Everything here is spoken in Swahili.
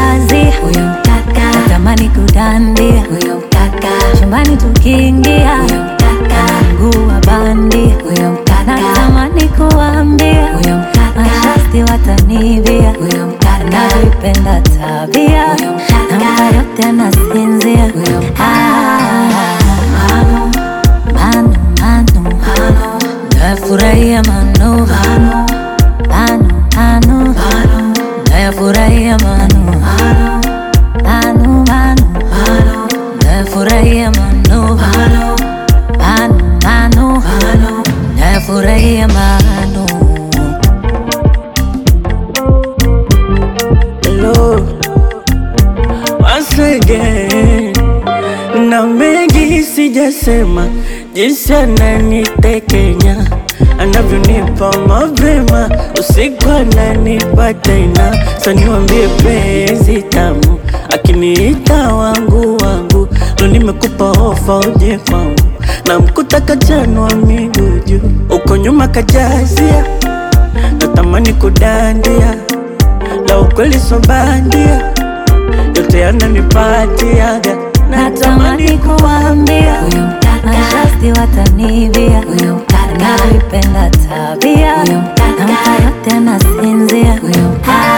kazi huyo mkaka, natamani kudandia huyo mkaka, chumbani tukiingia huyo mkaka, mguu wa bandi huyo mkaka, natamani kuambia huyo mkaka, mashasti watanivia huyo mkaka, navipenda tabia huyo mkaka, nampa yote anasinzia huyo mkaka. Manu, manu, manu, manu, nafurahia manu, manu, manu, manu, manu, nafurahia manu, manu, manu, manu, manu, nafurahia manu, manu, manu, manu, manu, nafurahia manu. Hello, once again. Na mengi sijasema, jinsi ananitekenya anavyonipa mapema, usiku ananipa tena. Sa niwambie penzi tamu, akiniita wangu wangu, ndo nimekupa ofa uje kwangu, na mkuta kachanwa miguu juu, uko nyuma kajazia, natamani kudandia la ukweli so bandia, yote yananipatiaga, Natamani kuambia huyo mkaka, mashasti watanivia huyo mkaka, navipenda tabia huyo mkaka, nampa yote anasinzia huyo mkaka.